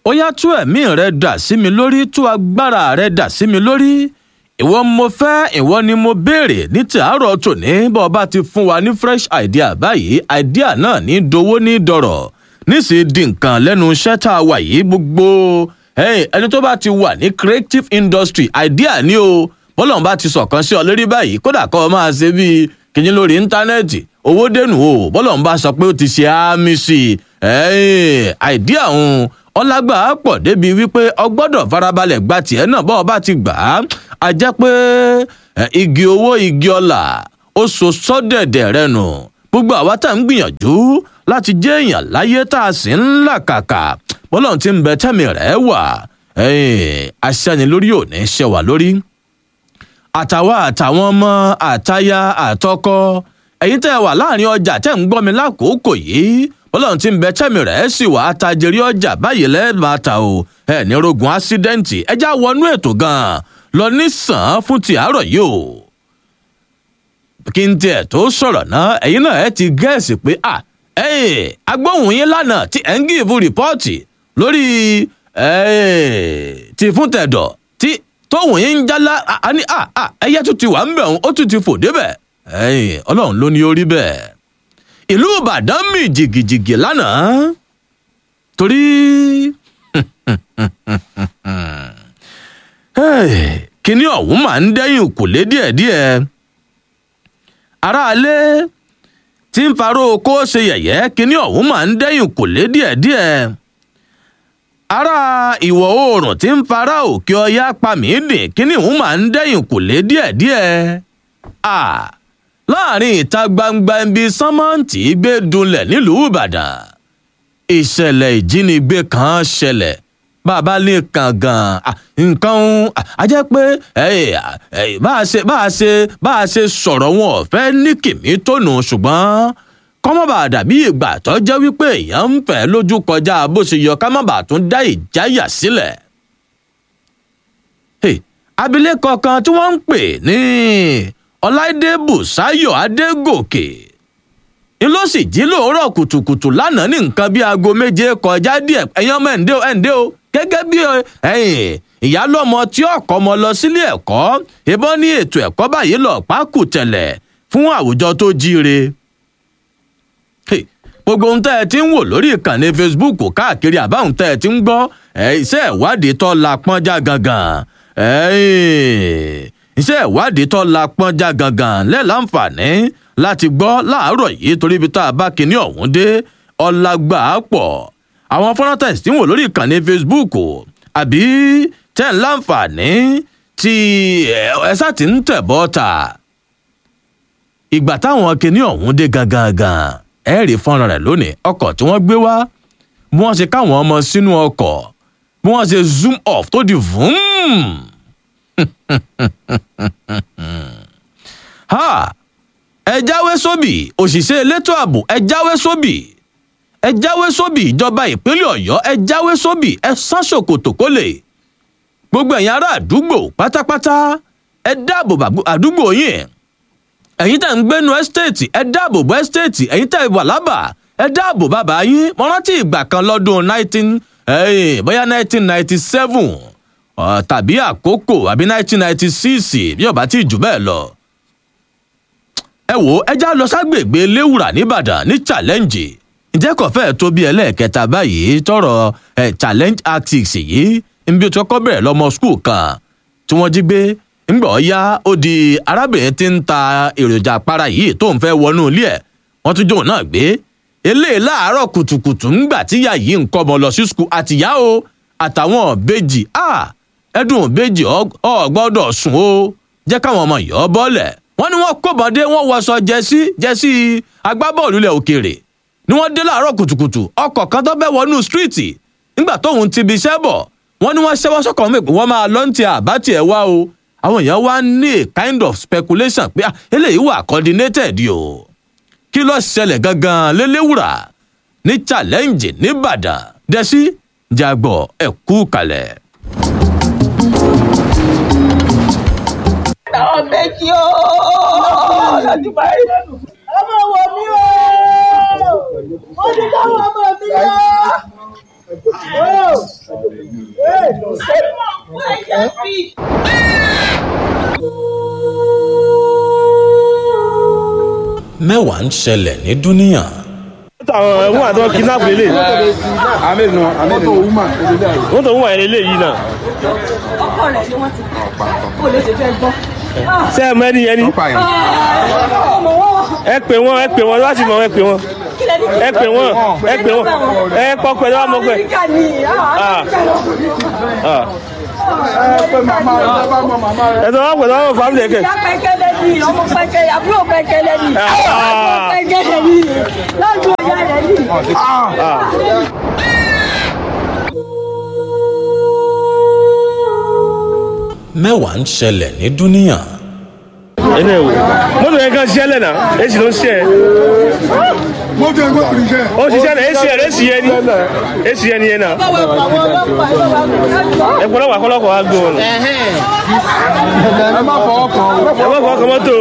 ó yá tú ẹ̀mí rẹ dà sí mi lórí tú agbára rẹ dà sí mi lórí ìwọ mo fẹ́ ìwọ ni mo béèrè ní tàárọ̀ tòní bọ́ ọba ti fún wa ní fresh idea báyìí idea náà ní dowó ní dọ̀rọ̀ níṣìí di nǹkan lẹ́nu iṣẹ́ tá a wà yìí gbogbo ẹni tó bá ti wà ní creative industry idea ni o bọ́lọ̀n bá ti sọ̀kan sí ọ lórí báyìí kódà kọ́ ọ máa ṣe bíi kìnyín lórí íńtánẹ́ẹ̀tì owó dẹnu o bọ́lọ̀n bá sọ pé ó ti ṣe àmì sí i idea òun ọlágbà pọ̀ débi wípé ọgbọ́dọ̀ farabalẹ̀ gba tiẹ̀ náà bọ́ ọ bá ti gbà á a jẹ́ pé igi owó igi ọlà ó so sọ́dẹ̀dẹ̀ rẹ nù gbogbo àwa tá à ń gbìyànjú láti jẹ́ èèyàn láyé tá a sì ń làkàkà bọ́lọ̀ ti ń bẹ tẹ́mi rẹ̀ wà aṣẹ́ni lórí òní ṣe wà lórí àtàwa àtàwọn ọmọ àtaya àtọkọ ẹ̀yin tẹ́ ẹ wà láàrin ọjà tẹ́ ń gbọ́ mi lákòókò yìí bọ́lọ́run ti ń bẹ tẹ́mi rẹ̀ sì wà á tajiri ọjà báyìí lẹ́ẹ̀bà ta o ẹ̀ ní rogun ásídẹ́ǹtì ẹjá wọnú ètò gan-an lọ nísàn fún ti àárọ̀ yìí o. kí n tiẹ̀ tó sọ̀rọ̀ náà ẹ̀yin náà ẹ ti gẹ́ẹ̀sì pé à ẹ̀yìn agbóhùn yín lánàá tí ẹ̀ ń gíìfù rìpọ́ọ̀tì lórí ti fún tẹ̀dọ̀ tí tóhùn yín ń jálá àní ẹyẹ tún ti wà ń bẹ̀ ó tún ti fò débẹ̀ ọlọ́run ló ní orí bẹ́ẹ̀ ìlú ìbàdàn mì jìgìjìgì lánàá torí kíní ọ̀hún máa ń dẹ́yìn kùlé díẹ̀díẹ̀ aráalé tí ń faró oko ṣe yẹ̀yẹ́ kíní ọ̀hún máa ń dẹ́yìn kùlé díẹ̀díẹ̀ ará ìwọ̀ oòrùn tí ń fara òkè ọya pa mí dìn kíní ọ̀hún máa ń dẹ́yìn kùlé díẹ̀díẹ̀ láàrin ìta gbangba ibi sánmọ́ǹtì gbé dunlẹ̀ nílùú ìbàdàn ìṣẹ̀lẹ̀ ìjínigbé kan ṣẹlẹ̀ bàbá lè kàn gan nǹkan a jẹ́ pé bá a ṣe bá a ṣe bá a ṣe sọ̀rọ̀ wọn ọ̀fẹ́ ní kìmí tónù ṣùgbọ́n kọ́mọ́bà dàbí ìgbà tó jẹ́ wípé èèyàn ń fẹ́ lójú kọjá bó ṣe yọ kámọ́bà tún dá ìjáyà sílẹ̀. abilékọ kan tí wọ́n ń pè ní ọláìdé bùsáyọ̀ adégòkè n ló sì jí lóòrọ̀ kùtùkùtù lánàá ní nǹkan bíi aago méje kọjá díẹ̀ ẹ̀yin ọmọ ẹ̀ǹdẹ́ o ẹ̀ǹdẹ́ o gẹ́gẹ́ bí ìyálọ́mọ tí ọkọ ọmọ lọ sílé ẹ̀kọ́ ìbọn ní ètò ẹ̀kọ́ báyìí lọ pákó tẹ̀lẹ̀ fún àwùjọ tó jíire. gbogbo ohun tẹ́ ẹ ti ń wò lórí ìkànnì facebook káàkiri àbáhùn tẹ́ ẹ ti ń gbọ́ iṣẹ́ ìwádìí tó la pọ́njá gangan iṣẹ́ ìwádìí tó la pọ́njá gangan lẹ́ẹ̀láǹfààní láti gbọ́ láàárọ̀ yìí torí ibi tá a bá kinní ọ̀hún dé ọlágbà pọ̀ àwọn fọ́nrán tẹ̀sí tí ń wò lórí ìkànnì facebook àbí tẹ̀ ń láǹfààní tí ẹ̀sà ti ń tẹ̀ bọ́ ta ìgbà táwọn kinní ọ̀hún dé gangan ẹ rí fọ́nrán rẹ̀ lónìí ọkọ̀ tí wọ́n gbé wá bí wọ́n ṣe káwọn ọmọ sínú ọkọ̀ bí wọ́n ṣe zoom off tó di vroom. ha ẹ jáwé sóbì òṣìṣẹ́ elétò ààbò ẹ jáwé sóbì ẹ jáwé sóbì ìjọba ìpínlẹ̀ ọ̀yọ́ ẹ jáwé sóbì ẹ sán ṣòkòtò kólè gbogbo ẹ̀yin ará àdúgbò pátápátá ẹ dáàbò àdúgbò yín ẹ̀yin tẹ̀ ń gbénu ẹ́stéètì ẹ dáàbò bo ẹ́stéètì ẹ̀yin tẹ̀ wà lábà ẹ dáàbò bàbá yín mo rántí ìgbà kan lọ́dún nineteen bóyá nineteen ninety seven tàbí àkókò àbí nineteen ninety six bí ọba tí jù bẹ́ẹ̀ lọ ẹ wò ẹ já lọ ságbègbè léwùrà nìbàdàn ní challenge ǹjẹ́ kò fẹ́ẹ̀ tó bí ẹlẹ́ẹ̀kẹta báyìí tọrọ ẹ challenge actics yìí níbi tó kọ́ bẹ̀rẹ̀ lọ́mọ skul kan tí wọ́n jí gbé ńgbọ̀ ya ó di arábìnrin tí ń ta èròjà para yìí tó ń fẹ́ wọnú ilé ẹ̀ wọ́n tún jóun náà gbé eléyìí láàárọ̀ kùtùkùtù ńgbà tíyà yìí ń kọ́ ọmọ lọ sí skul àtìyá o àtàwọn bèjì ẹdùn bèjì ọ gbọ́dọ̀ sùn o jẹ́ káwọn ọmọ yìí ọ bọ́lẹ̀ wọ́n ní wọ́n kóbọ̀dé wọ́n wọṣọ jẹ́sí jẹ́sí agbábọ́ọ̀lù ilẹ̀ òkèèrè ni wọ́n dé láàárọ̀ kùtùkùtù ọkọ̀ kan tó bẹ́ wọnú stíríìtì nígbà tóun ti bi iṣẹ́ bọ̀ wọ́n ní wọ́n ṣẹ́wọ́ sọ́kọ̀ wọn pé wọ́n máa lọ́ǹtì àbátì ẹ̀ wá o àwọn èèyàn wá ní a kind of speculation pé eléyìí wà coordinated o kí ló ṣẹlẹ̀ gangan lélẹ́wùrà ní challenge nìbàdàn dẹ́sí jàgbọ́ ẹ̀kú kalẹ̀. àwọn méjì ó lọ́dún báyìí. ọmọ wọ mí o ó ní káwọn ọmọ mi yá. mẹ́wàá ń ṣẹlẹ̀ ní dúníà. àwọn ẹ̀wọ̀n àti wọn kidnap lélẹ̀ wọ́n tó ń wà ẹ̀ lélẹ̀ yìí náà ọkọ rẹ̀ ni wọ́n ti pa ó lè ṣe fẹ́ gbọ́. ṣé ẹ mọ ẹni yẹn ni ọmọ wọn ẹ pè wọ́n ẹ pè wọ́n láti mọ ẹ pè wọ́n kí lẹ́ni kí ẹ pè wọ́n ẹ pè wọ́n ẹ kọ́ pẹ̀lú àwọn ọmọ pẹ̀. amẹ́ríkà ni Ah. amẹ́ríkà ẹ sọ wọ́n pẹ̀lú àwọn fámìlì ẹ̀kẹ́. ìyá pẹ́kẹ́lẹ́ ni ọmọ pẹ́kẹ́lẹ́ àbúrò pẹ́kẹ́lẹ́ ni Ah. àbúrò pẹ́kẹ́lẹ́ ni lọ́dún ọ̀yá rẹ̀ ni. mẹ́wàá ń ṣẹlẹ̀ ní dúníà. ẹnu ẹ wò mọ́tò yẹn kan ṣiṣẹ́ lẹ́nà èsì ló ń ṣiṣẹ́ mọ́tò ẹgbẹ́ kìí ṣe. ó ṣiṣẹ́ lẹ́ èsì ẹ̀ èsì yẹn ni èsì yẹn ni yẹn náà báwo ẹ̀kọ́ àwọn ọlọ́pàá ẹ pọ̀ lọ́wọ́ akọ́lọ́kọ̀ wa gbé wọn. ẹ má fọwọ́ kàn án. ẹ má fọwọ́ kan mọ́tò.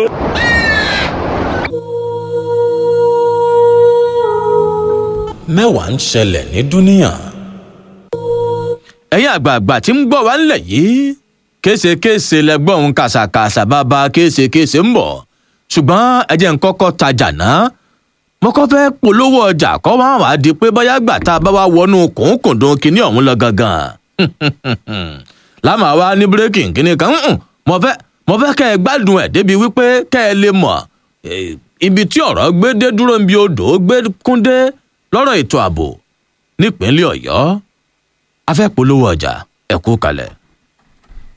mẹ́wàá ń ṣẹlẹ̀ ní dúníà. ẹ̀yin àgbààgbà tí ń gbọ́ wá ńlẹ̀ yìí késekése lẹ́gbọ́n òun kàṣàkàṣà bàbá késekése ń bọ̀ ṣùgbọ́n ẹ jẹ́ n kọ́kọ́ tajà náà mo kọ́ fẹ́ polówó ọjà kọ́ wá wàá di pé bóyá gbà tá a bá wá wọnú kùnkùndùn kinní ọ̀hún lọ gangan lámà wá ní bírèkì kinní kan "Mm-mm, mo fẹ́ mo fẹ́ kẹ́ ẹ gbádùn ẹ̀ débi wípé kẹ́ ẹ lè mọ̀ eh, ibi tí ọ̀rọ̀ gbé dé dúró ń bi odò gbé kúndé lọ́rọ̀ ètò ààbò nípínlẹ̀ ọ̀yọ́ a fẹ́ polówó ọjà ẹ kú kalẹ̀.